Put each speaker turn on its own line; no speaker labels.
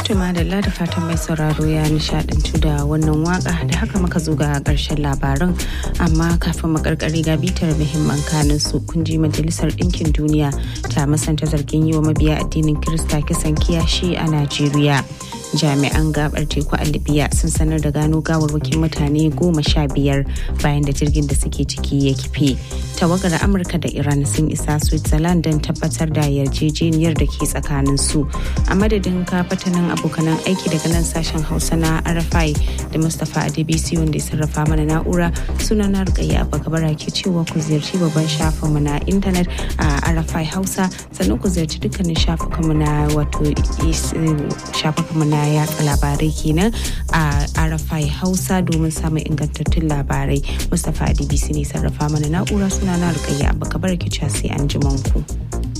Tuma da da fatan mai sauraro ya nishadantu da wannan waka da haka muka zo ga karshen labaran amma kafin mu karkare ga bitar muhimman kanin su kun ji majalisar ɗinkin duniya ta masanta zargin yi wa mabiya addinin Kirista kisan kiyashi a Najeriya. jami'an gabar teku a libya sun sanar da gano gawarwakin mutane goma sha biyar bayan da jirgin da suke ciki ya kife tawagar amurka da iran sun isa switzerland don tabbatar da yarjejeniyar da ke tsakanin su a madadin kafatanin abokanan aiki daga nan sashen hausa na rfi da mustapha adebisi wanda ya sarrafa mana na'ura suna na rikayya bakabara ke cewa ku ziyarci babban shafinmu na intanet a rfi hausa sannan ku ziyarci dukkanin shafukanmu na wato shafukanmu na na yatsa labarai kenan a arafai hausa domin samun ingantattun labarai mustapha adbc ne sarrafa mana na'ura suna na rukayya abu kabar ki sai an ji ku.